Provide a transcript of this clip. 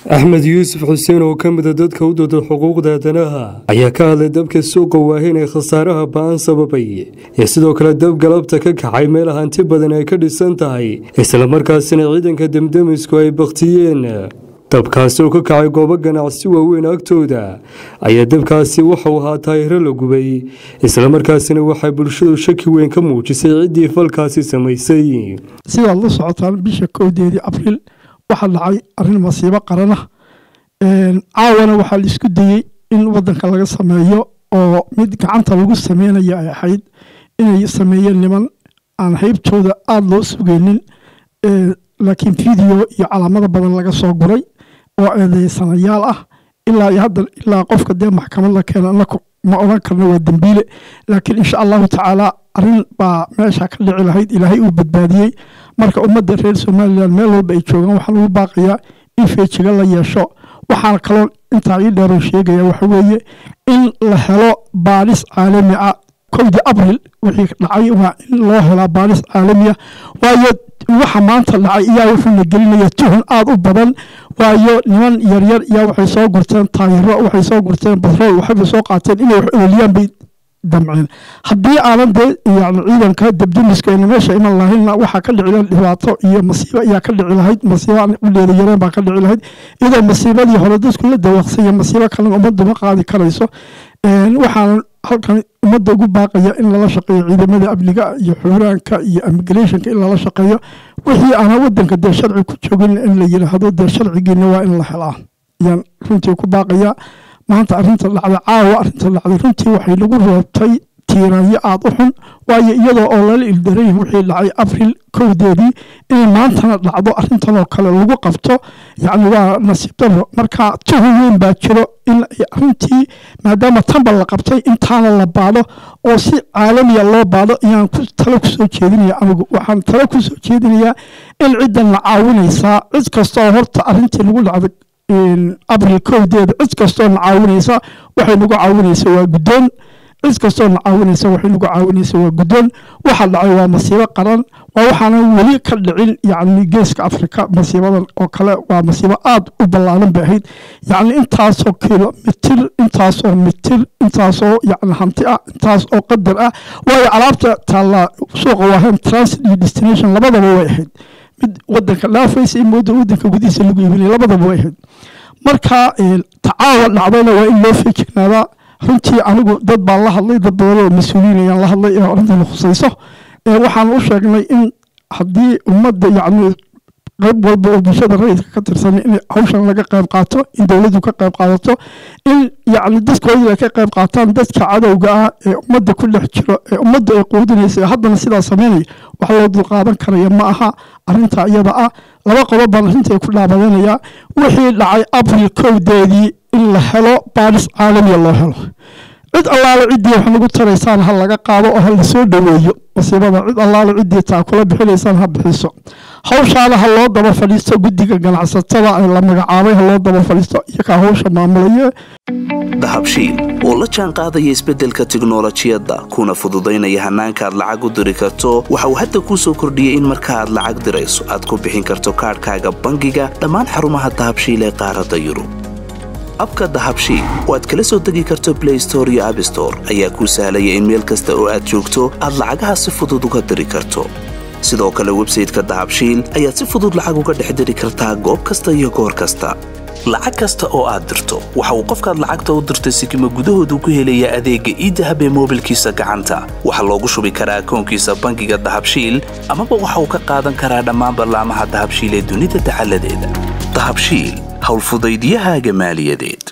axmed yuusuf xuseen oo ka mida dadka u dooda xuquuqda aadanaha ayaa ka hadlay dabka suuqa waahin ee khasaaraha ba-an sababay iyo sidoo kale dab galabta ka kacay meel hanti badan ay ka dhisan tahay islamarkaasina ciidanka demdemisku ay bakhtiyeen dabkaasi oo ka kacay goobo ganacsi waaweyn agtooda ayaa dabkaasi waxau ahaa taayiro la gubay islamarkaasina waxay bulshadu shaki weyn ka muujisay ciddii falkaasi samaysay sidaad la socotaan bisha kowdeedii abriil waxaa dhacay arrin masiibo qarana caawana waxaa la isku dayey in wadanka laga sameeyo oo mid gacanta lagu sameynaya ay ahayd inay sameeyeen niman aan haybtooda aada loo sugeynin laakiin video iyo calaamado badan laga soo guray oo eedeysanayaal ah ilaa iyo hadda ilaa qofka dee maxkamad la keena anaku ma odhan karno waa dembiile laakiin insha allahu tacaala arrin baa meesha ka dhici lahayd ilaahay uu badbaadiyey marka ummadda reer somalilan meel walba ay joogaan waxaa lagu baaqayaa in feejiga la yeesho waxaana kaloo intaa ii dheeroo sheegaya waxa weeye in la helo baadhis caalami ah kowdii abril wixii dhacay waa in loo helaa baadhis caalamiya waayo waxa maanta dhacay iyaa wuxuuna gelinaya tuhun aada u badan waayo niman yaryar iyaa waxay soo gurteen taayiro waxay soo gurteen batrool waxayba soo qaateen inay wax ololiyaan bay damceen haddii aanan dee yani ciidanka debdemiska ayna meesha iman lahaynna waxaa ka dhici lahayd dhibaato iyo masiibo ayaa ka dhici lahayd masiibo aan uleeda yareen baa ka dhici lahayd iyadoo masiibadii hore dadku la dawaqsanya masiibo kalena ummaddu ma qaadi karayso waxaana halkan ummadda ugu baaqaya in lala shaqeeyo ciidamada amniga iyo xuraanka iyo immigrationka in lala shaqeeyo wixii aana wadanka dee sharci ku joogin in la yidhaahdo dee sharcigiina waa in la helaa ayaan runtii ku baaqaya maanta arrinta dhacday caawa arrinta dhacday runtii waxay lagu reebtay tiiraanyo aada u xun waayo iyadoo oo lala ildaray wixii dhacay abril kowdeedii inay maantana dhacdo arrintanoo kale lagu qabto yacni waa nasiib daro marka tuhun weyn baa jiro in arrintii maadaama tanba la qabtay intaana la baadho oo si caalamiya loo baadho ayaan talo kusoo jeedinaya anigu waxaan talo kusoo jeedinayaa in ciddan la caawinaysaa cid kastoo horta arrintii lagu dhacday abril kowdeeda cid kastoo na caawinaysa waxay nagu caawinaysa waa guddoon cid kastoo na caawinaysa waxay nagu caawinaysa waa guddoon waxa dhacay waa masiibo qaran waa waxaana weli ka dhicin yacni geeska afrika masiibadan oo kale waa masiibo aada u ballaaran bay ahayd yacni intaasoo kilomitir intaasoo mitir intaasoo yacni hanti ah intaas oo qadar ah waayo alaabta taallaa suuqa waahayn transit iyo destination labadaba way ahayd mid wadanka dhaafaysa iyo mooda wadanka gudihiisa lagu iibinaya labadaba way ahayd marka tacaawa dhacdayna waa in loo feejignaadaa runtii anigu dad baan la hadlay dad badan oo mas-uuliyiin ayaan la hadlay ee arrintan khusayso waxaan u sheegnay in haddii ummadda yacni qayb walba oo bulshada rayidka ka tirsan in hawshan laga qayb qaato in dowladdu ka qayb qaadato in yacni dadkoodii ay ka qayb qaataan dadka cadowga ah ee ummadda ku dhex jiro ee ummadda ay quudinaysa ee haddana sidaa sameynaya wax loo dulqaadan karaya ma aha arrintaa iyada ah laba qodob baan arrintai ku dhaabadanayaa wixii dhacay abril kowdeedii in la helo baadhis caalamiya loo helo cid allaale ciddii wax nagu taraysaan ha laga qaado oo ha lasoo dhoweeyo masiibada cid allaale ciddii taa kula bixinaysaan ha bixiso hawshaana ha loo daba fadhiisto guddiga ganacsatada ee la magacaabay ha loo daba fadhiisto iyakaa hawsha maamulaya dahabshiil oo la jaan qaadaya isbeddelka tiknolojiyadda kuna fududaynaya hannaanka aad lacag u diri karto waxa uu hadda kuu soo kordhiyey in marka aad lacag dirayso aad ku bixin karto kaadhkaaga bangiga dhammaan xarumaha dahabshiil ee qaaradda yurub abka dahabshiil oo aad kala soo degi karto blay store iyo abstore ayaa kuu sahlaya in meel kasta oo aad joogto aad lacagaha si fudud uga diri karto sidoo kale websayteka dahabshiil ayaad si fudud lacag uga dhex diri kartaa goob kasta iyo goor kasta lacag kasta oo aad dirto waxa uu qofkaad lacagta u dirtay sikima gudahoodu ku helayaa adeegga iidahab ee moobilkiisa gacanta waxaa loogu shubi karaa akoonkiisa bangiga dahabshiil amaba waxa uu ka qaadan karaa dhammaan ballaamaha dahabshiil ee dunida dacaladeeda dahabshiil howlfudaydyahaaga maaliyadeed